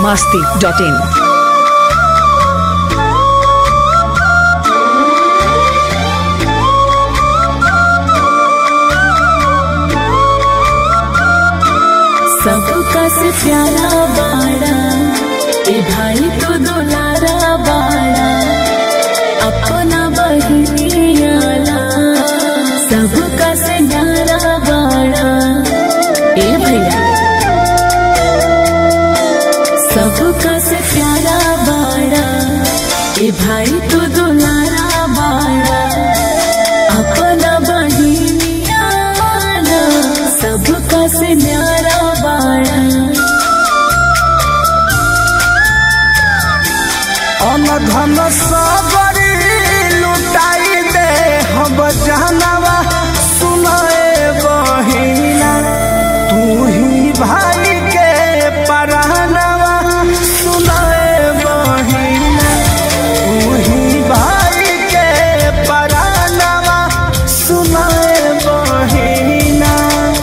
masti.in. सबका से प्यारा बाड़ा ए भाई तो दुलारा बाड़ा अपना बहिनियाला सबका से न्यारा बाड़ा ए भैया सबका से प्यारा बाड़ा ए भाई तो दुलारा बाड़ा अपना बहिनियाला सबका से न्यारा बाड़ा अनधन सबरी लुटाई दे हम जानवा सुनाए बहिना तू ही भाई के परानवा सुनाए बहिना तू ही भाई के परानवा सुनाए बहिना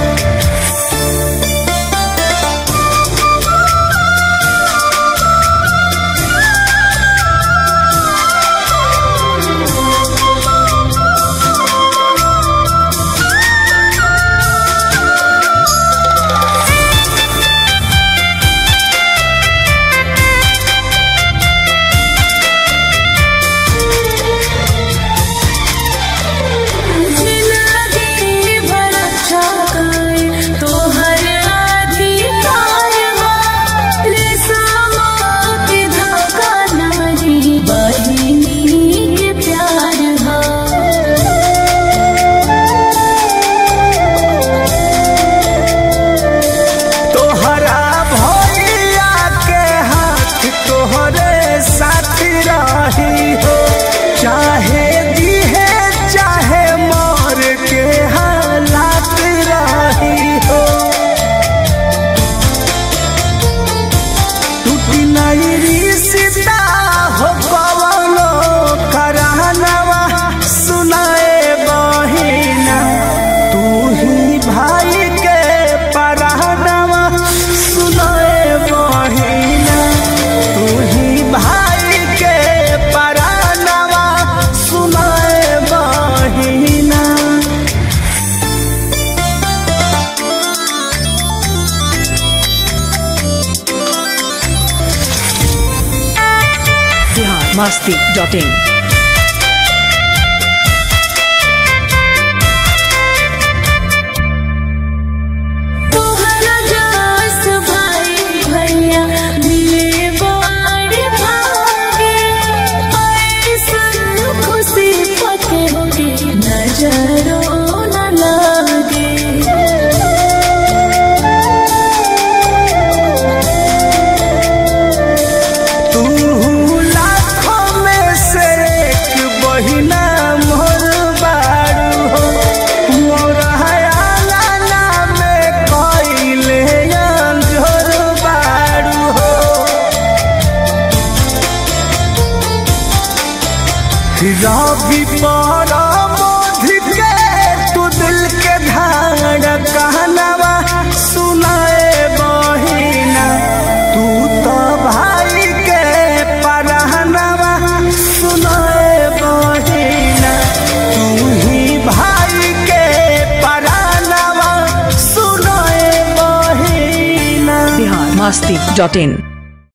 जिंदगी भर अच्छा करे तोहर अधिकार बा रे सामा के धागा नारी बहिनी के प्यार बा तोहरा भैया के हाथ तोहरे साथ रही हो चाहे दिहे चाहे मर के हालात रही हो टूटी नहीं रिश्ता हो कवनो करानवा सुनाए बहिना तू ही भाई के परानवा सुनाए बहिना तू ही भाई के परानवा सुनाए बहिना Bihar masti.in. तोहरा जास भाई भैया मिले बाड़ भागे ऐसन खुशी पके होगे नजरों न लागे तू लाखों में से एक बहिना मोर बारू हो मोर हयाला नाम कइले अंजोर बारू हो रवि पर मोधि के तू दिल के धार कहनवा सुनाए बहिना तू तो भाई के परहनवा सुनाए बहिना तू ही भाई के परहनवा सुनाए बहिना Bihar masti.in.